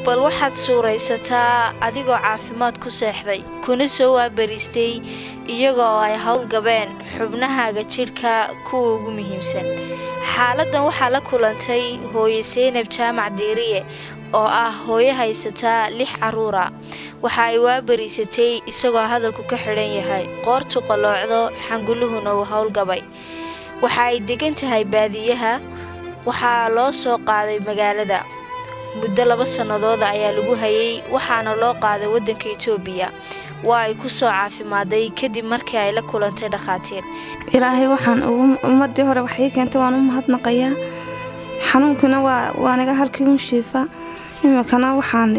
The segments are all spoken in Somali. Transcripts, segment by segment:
bal waxaad suuraysataa adigoo caafimaad ku seexday kuna soo waabariistay iyagoo ay howlgabeen xubnahaaga jidhka kuwa ugu muhiimsan xaaladdan waxaa la kulantay hooye seynab jaamac diiriye oo ah hooyo haysataa lix carruura waxa ay waabariisatay isagoo hadalku ka xidhan yahay qoortu qaloocdo xanguluhuna uu howlgabay waxa ay degan tahay baadiyaha waxaa loo soo qaaday magaalada muddo laba sannadooda ayaa lagu hayay waxaana loo qaaday waddanka itoobiya waa ay ku soo caafimaaday kadib markii ay la kulantay dhakhaatiir ilaahay waxaan ummadii hore waxii keentay waan u mahadnaqayaa xanuunkuna waa naga halkii un shiifa iminkana waxaan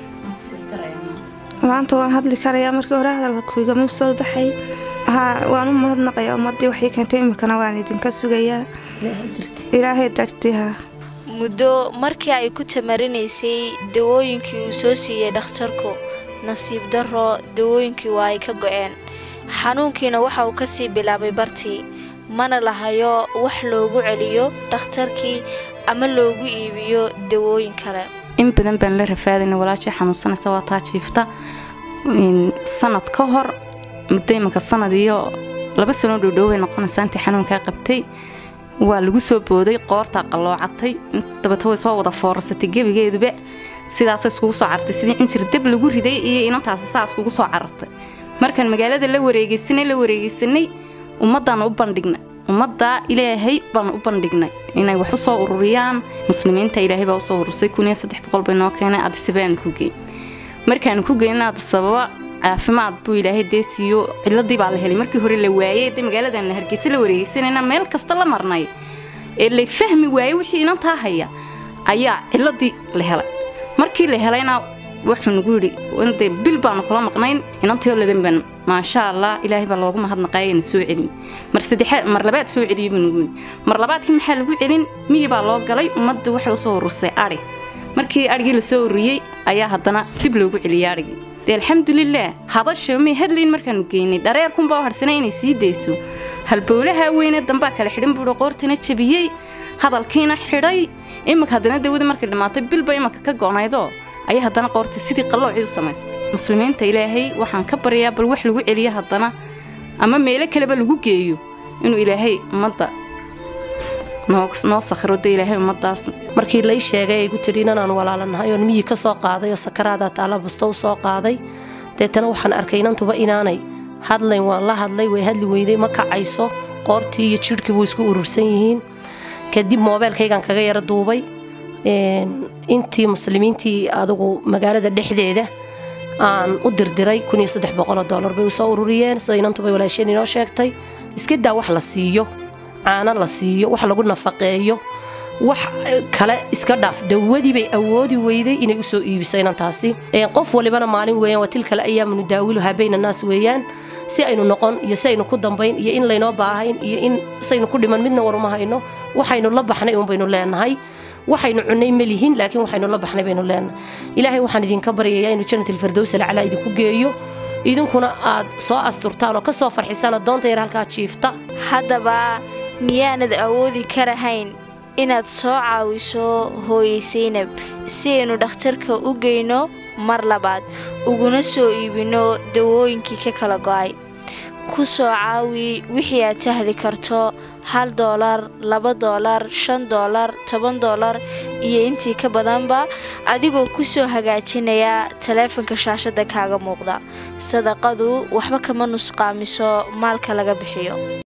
maanta waan hadli karayaa markii hore hadalka kuigama soo baxay waan u mahadnaqayaa ummadii waxii keentay iminkana waan idinka sugayaa ilaahay dartiha muddo markii ay ku tamarinaysay dawooyinkii uu soo siiyey dhakhtarku nasiib darro dawooyinkii waa ay ka go-een xanuunkiina waxa uu kasii bilaabay bartii mana lahayo wax loogu celiyo dhakhtarkii ama loogu iibiyo dawooyin kale in badan baan la rafaadayna walaashii xanuunsanaysa waa taa jiifta sanad ka hor muddo imanka sanad iyo laba sanoo dhowdhowbay noqonaysaa intii xanuunkaa qabtay waa lagu soo booday qoortaa qalloocatay dabata way soo wada foorasatay gebigeeduba sidaasay iskugu soo carartay sidii injir dab lagu riday iyo inantaasi saa iskugu soo carartay markaan magaalada la wareegeysanay la wareegeysanay ummadaan u bandhignay ummaddaa ilaahay baan u bandhignay inay wax u soo ururiyaan muslimiinta ilaahay baa usoo urursay kuniyo saddex boqol bay noo keenay adisabaan ku geyn markaan ku geyna adisababa caafimaad buu ilaahay dee siiyo ciladii baa la helay markii hore la waayey de magaaladan la hargeysa la wareegeysanayna meel kasta la marnay ee la fahmi waayey wixii inantaa haya ayaa ciladii la helay markii la helayna wuxuu nagu yidhi de bil baanu kula maqnayn inantiio ladan baan maasha allah ilaahay baa loogu mahadnaqaayana soo celin mar saddexaad mar labaad soo celiyey buu nagu yidhi mar labaadkii maxaa lagu celin miyi baa loo galay ummadda waxay usoo urursay adhi markii adhigii lasoo ururiyey ayaa haddana dib loogu celiyey adhigii dee alxamdulilaah hadasha may hadlayn markaanu geynay dhareerkunbaa u hadhsanay inay sii dayso halbowlaha weyne dambaa kale xidhan buuhi qoortana jabiyey hadalkiina xidhay iminka haddana dawadii markay dhammaatay bilba imanka ka go'naydoo ayaa haddana qoortay sidii qalloocii u samaystay muslimiinta ilaahay waxaan ka baryaa bal wax lagu celiyo haddana ama meelo kaleba lagu geeyo inuu ilaahay ummadda noo sakhiro de ilaahay ummadaas markii lay sheegay ay gu tidhi inanaan walaalanahay oon miyi ka soo qaaday oo sakaraadaa taalla busto u soo qaaday deetana waxaan arkay inantuba inaanay hadlayn waan la hadlay way hadli weyday ma kacayso qoortii iyo jidhkii buu isku urursan yihiin kadib moobeelkaygaan kaga yara duubay intii muslimiintii adugu magaalada dhexdeeda aan u dirdiray dolar bay usoo ururiyeen sida inantubay walaasheen inoo sheegtay iska daa wax la siiyo caano la siiyo wax lagu nafaqeeyo wax kale iska dhaaf dawadii bay awoodi weyday inay usoo iibiso inantaasi qof walibana maalin weeyaan waa tilkale ayaamu nudaawiluhaa bayna naas weeyaan si aynu noqon iyo si aynu ku dambayn iyo in laynoo baahayn iyo in saynu ku dhiman midna war uma hayno waxaynu la baxnay uun baynu leenahay waxaynu cunnay ma lihin laakiin waxaynu la baxnay baynu leenahay ilaahay waxaan idinka baryayaa inuu jannatilfardows alcalaa idinku geeyo idinkuna aad soo asturtaan oo ka soo farxisaan addoonta yar halkaa jiifta haddaba miyaanad awoodi karahayn inaad soo caawiso hooye seynab si aynu dhakhtarka u geyno mar labaad uguna soo iibinno dawooyinkii ka kala go'ay ku soo caawi wixii aad tahli karto hal doolar laba doolar shan doolar toban doolar iyo intii ka badanba adigoo ku soo hagaajinaya taleefanka shaashadda kaaga muuqda sadaqadu waxba kama nusqaamiso maalka laga bixiyo